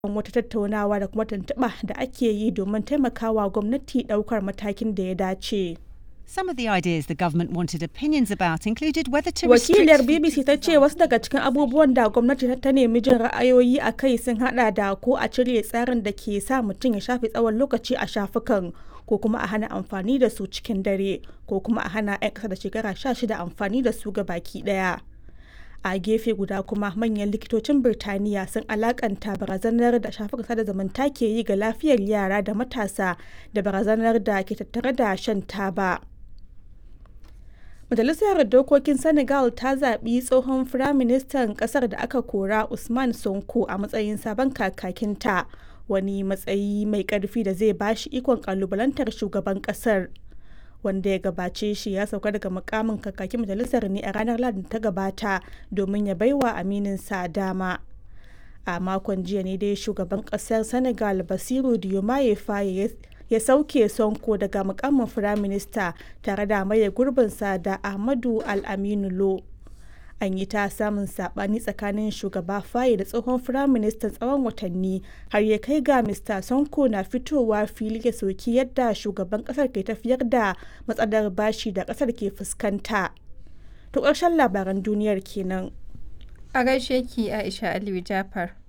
wata tattaunawa da kuma tuntuɓa da ake yi domin taimakawa gwamnati ɗaukar matakin da ya dace. Some of the ideas the government wanted opinions about included whether to restrict Wakiliyar BBC ta ce wasu daga cikin abubuwan da gwamnati ta nemi jin ra'ayoyi a kai sun hada da ko a cire tsarin da ke sa mutum ya shafe tsawon lokaci a shafukan ko kuma a hana amfani da su cikin dare ko kuma a hana 'yan ƙasa da shekara 16 amfani da su ga baki ɗaya. a gefe guda kuma manyan likitocin birtaniya sun alakanta barazanar da shafukan sada zumunta ke yi ga lafiyar yara da matasa da barazanar da ke tattare da shan taba majalisar dokokin senegal ta zaɓi tsohon firaministan ƙasar da aka kora usman sonko a matsayin sabon kakakinta wani matsayi mai ƙarfi da zai bashi ikon ƙalubalantar shugaban ƙasar wanda ya gabace shi ya sauka daga mukamin kakakin majalisar ne a ranar ladin ta gabata domin ya baiwa amininsa dama a makon jiya ne dai shugaban kasar senegal basiru diomaye faye ya sauke sonko daga mukamin firaminista tare da maye gurbinsa da ahmadu al-aminu lo an yi ta samun sabani tsakanin shugaba faye da tsohon firaministan tsawon watanni har ya kai ga mr sonko na fitowa fili ya soki yadda shugaban kasar ke tafiyar da matsalar bashi da kasar ke fuskanta to ƙarshen labaran duniyar kenan A gaishe ki Aisha Aliyu Jafar.